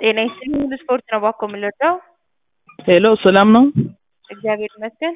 ጤና ይስጥልኝ ሁሉ ስፖርት ነው ባኮ የምንረዳው? ሄሎ ሰላም ነው? እግዚአብሔር ይመስገን።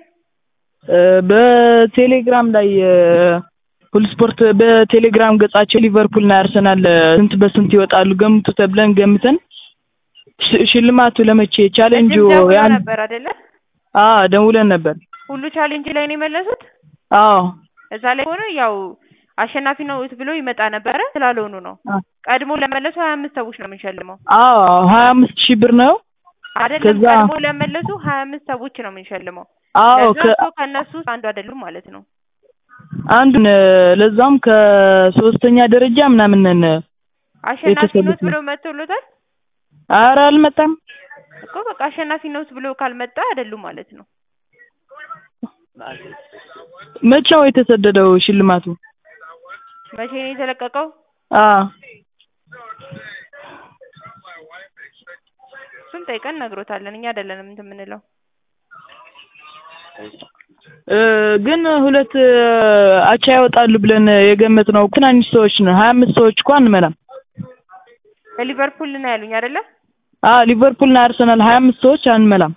በቴሌግራም ላይ ሁሉ ስፖርት በቴሌግራም ገጻቸው ሊቨርፑል እና አርሰናል ስንት በስንት ይወጣሉ ገምቱ ተብለን ገምተን ሽ- ሽልማቱ ለመቼ ቻሌንጁ ቅድም ደውለው ያን ነበር አይደለ? አዎ ደውለን ነበር። ሁሉ ቻሌንጅ ላይ ነው የመለሱት። አዎ እዛ ላይ ሆነ ያው አሸናፊ ነው ብሎ ይመጣ ነበረ ስላልሆኑ ነው። አ- ቀድሞ ለመለሱ ሀያ አምስት ሰዎች ነው የምንሸልመው አዎ ሀያ አምስት ሺህ ብር ነው። አይደለም። ከዛ- ቀድሞ ለመለሱ ሀያ አምስት ሰዎች ነው የምንሸልመው። አዎ ለዛ ከ- እኮ ከእነሱ ውስጥ አንዱ አይደሉም ማለት ነው። አንዱን ለዛውም ከሶስተኛ ደረጃ ምናምን ነን። አሸናፊ የተሰሉት ኖት ነው። ብሎ መጥቶሎታል ኧረ አልመጣም። እኮ በቃ አሸናፊ ኖት ብሎ ካልመጣ አይደሉም ማለት ነው። መቼ ነው የተሰደደው ሽልማቱ? መቼ ነው የተለቀቀው? አዎ እሱን ጠይቀን ነግሮታለን። እኛ አይደለንም እንትን የምንለው። እ ግን ሁለት አቻ ያወጣሉ ብለን የገመትነው ትናንሽ ሰዎች ነው። ሀያ አምስት ሰዎች እኮ አንመላም። በሊቨርፑል ነው ያሉኝ አይደለ? አዎ ሊቨርፑል እና አርሰናል ሀያ አምስት ሰዎች አንመላም።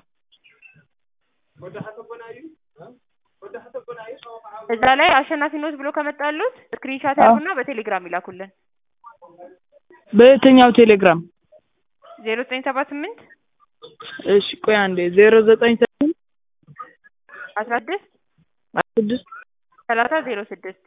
እዛ ላይ አሸናፊ ኖት ብሎ ከመጣሉት ስክሪንሻት አዎ። ያርጉና በቴሌግራም ይላኩልን። በየትኛው ቴሌግራም? ዜሮ ዘጠኝ ሰባ ስምንት እሺ ቆይ አንዴ ዜሮ ዘጠኝ ስምንት አስራ ስድስት ስድስት ሰላሳ ዜሮ ስድስት